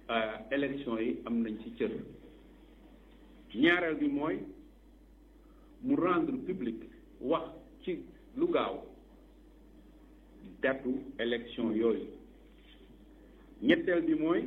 élection yi am nañ ci cër ñaareel bi mooy mu rendre public wax ci lu gaaw datu élection yooyu ñetteel bi mooy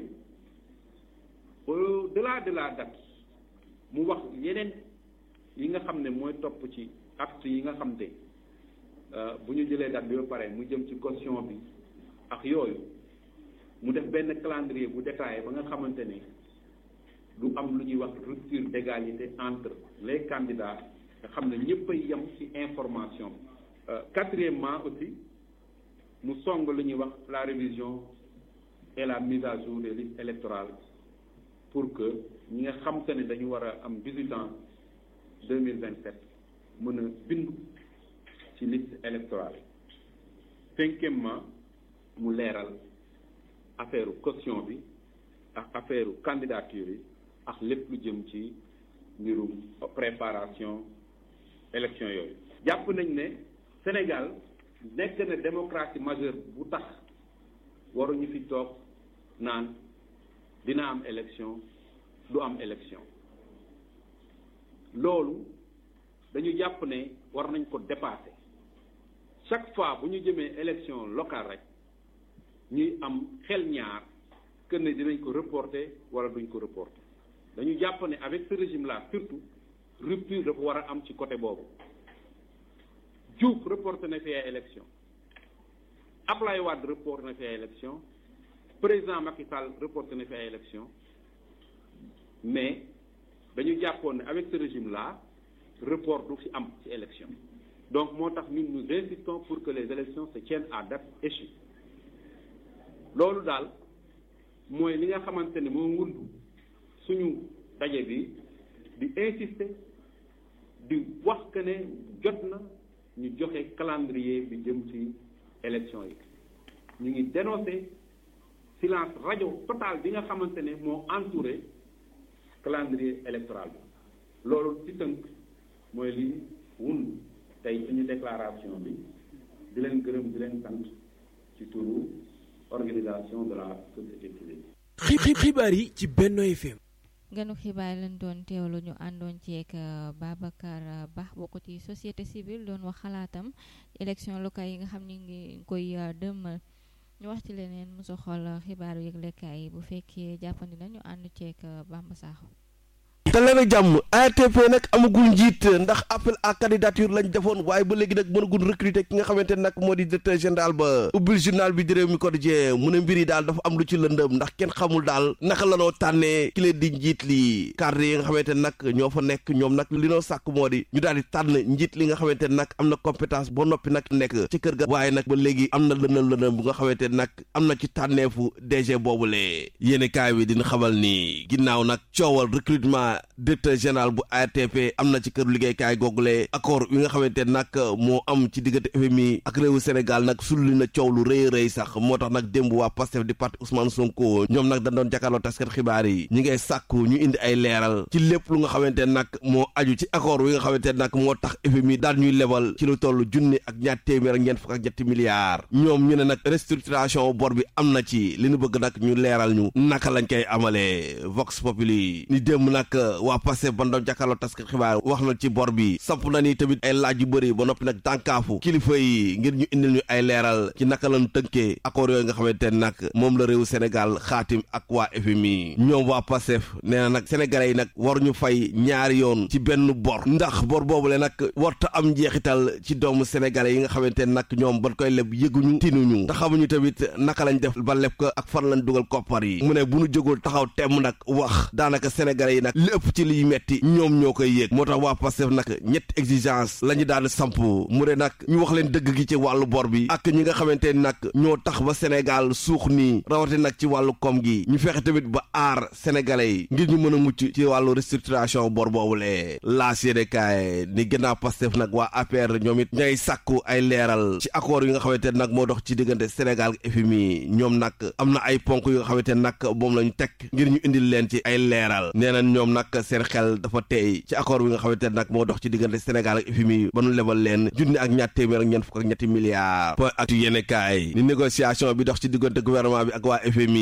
au delà de la date mu wax yeneen yi nga xam ne mooy topp ci acte yi nga xam ne bu ñu jëlee date bi ba pare mu jëm ci caution bi ak yooyu mu def benn calendrier bu détaillé ba nga xamante ne du am lu ñuy wax rupture d'égalité entre les candidats nga xam ne ñëpp a yem ci information quatrièmement aussi mu song lu ñuy wax la révision et la mise à jour des listes électorales pour que ñi nga xam te ne dañu war a am 18 ans 2027 mën a bindu ci liste électorale cinquièmement mu leeral affaire caution bi ak affaire candidature yi ak lépp lu jëm ci mbirum préparation élection yooyu jàpp nañ ne Sénégal nekk na démocratie majeure bu tax waruñu fi toog naan dina am élection du am élection loolu dañu jàpp ne war nañ ko dépasser chaque fois bu ñu jëmee élection locale rek ñuy am xel ñaar que ne dinañ ko reporter wala duñ ko reporter dañu jàpp ne avec ce régime là surtout rupture dafa war a am ci côté boobu Diouf reporté na fi ay élection Ablaye Wade reporté na fi ay élection président Macky Sall reporté na fi ay élection mais dañu jàppoon ne avec ce régime là report du fi am ci élection donc moo tax ñun nous insistons pour que les élections se tiennent à date échue loolu daal mooy li nga xamante ne moo wund suñu daje bi di insister di wax que ne jot na ñu joxe calendrier bi jëm ci élection yi ñu ngi dénoncer silence rajo total bi nga xamante ne moo entouré calendrier électoral bi loolu ci tënk mooy li wund tey suñu déclaration bi di leen gërëm di leen sant ci turu organisation de la société civile. xibaar yi ci Benno FM. ganu xibaar lañ doon teewlu ñu àndoon ceeg Babacar Ba bokk ci société civile doon wax xalaatam élection locale yi nga xam ni ngi koy dëmmal ñu wax ci leneen mu soxal xibaaru yëglekaay yi bu fekkee jàppandi na ñu ànd ceeg Bamba Sakho te leen a jàmm ARTP nag amagul njiit ndax appel à candidature lañ defoon waaye ba léegi nag mënagul recruter ki nga xamante ne nag moo di directeur général ba ubbil journal bi di réew mi quotidien mu ne mbir yi daal dafa am lu ci lëndëm ndax kenn xamul daal naka la noo tànnee ki leen di njiit li cadre yi nga xamante ne nag ñoo fa nekk ñoom nag li noo sàkk moo di ñu daal di tànn njiit li nga xamante ne nag am na compétence ba noppi nag nekk ci kër ga waaye nag ba léegi am na lëndëm lëndëm bu nga xamante ne nag am na ci tànneefu DG boobule yéeni kaay bi dina xamal ni ginnaaw nag coowal recrutement directeur général bu ARTP am na ci kër liggéeykaay googule accord wi nga xamante nag moo am ci diggante FMI ak réewu Sénégal nag sulli na coow lu rëy rëy sax moo tax nag démb waa Pastef di parti Ousmane Sonko ñoom nag dañ doon jàkkaarloo taskat xibaar yi ñi ngay sàkku ñu indi ay leeral ci lépp lu nga xamante nag moo aju ci accord wi nga xamante nag moo tax FMI daal ñuy lebal ci lu toll junni ak ñaar téeméer ak ñeent fukk ak ñetti milliards ñoom ñu ne nag restructuration bor bi am na ci li ñu bëgg nag ñu leeral ñu naka lañ koy amalee Vox Populi ni démb nag waa Pastef ban doon jàkkaarloo taskat xibaar wax na ci bor bi samp na ni tamit ay laaj yu bëri ba noppi nag tànkaafu kilifa yi ngir ñu indil ñu ay leeral ci naka lañu tënkee accord yooyu nga xamante ne nag moom la réewu Sénégal xaatim ak waa FMI ñoom waa Pastef nee na nag sénégalais yi nag war ñu fay ñaari yoon ci benn bor ndax bor boobu le nag warta am njeexital ci doomu sénégalais yi nga xamante ne nag ñoom ban koy leb yëguñu tinuñu te xamuñu tamit naka lañ def ba leb ko ak fan lañ dugal koppar yi mu ne bu ñu jógul taxaw temm nag wax daanaka sénégalais yi nag lépp ci liy metti ñoom ñoo koy yéeg moo tax waa Pastef nag ñetti exigence la ñu daal samp mu ne nag ñu wax leen dëgg gi ci wàllu bor bi ak ñi nga xamante ni nag ñoo tax ba Sénégal suux nii rawate nag ci wàllu koom gi ñu fexe tamit ba aar sénégalais yi ngir ñu mën a mucc ci wàllu restructuration bor boobule laas yéene kaay ni gannaaw Pastef nag waa APR ñoom it ñay sàkku ay leeral ci accord yi nga xamante ne nag moo dox ci diggante Sénégal ak FMI ñoom nag am na ay ponk yu nga xamante ne nag moom la ñu teg ngir ñu indil leen ci ay leeral nee nañ ñoom nag seen xel dafa tey ci accord bi nga xamante ne nag moo dox ci diggante Sénégal ak FMI ba nu lebal leen junni ak ñaar téeméer ak ñeent fukk ak ñetti milliards point ak yéene kaay ni négociation bi dox ci diggante gouvernement bi ak waa FMI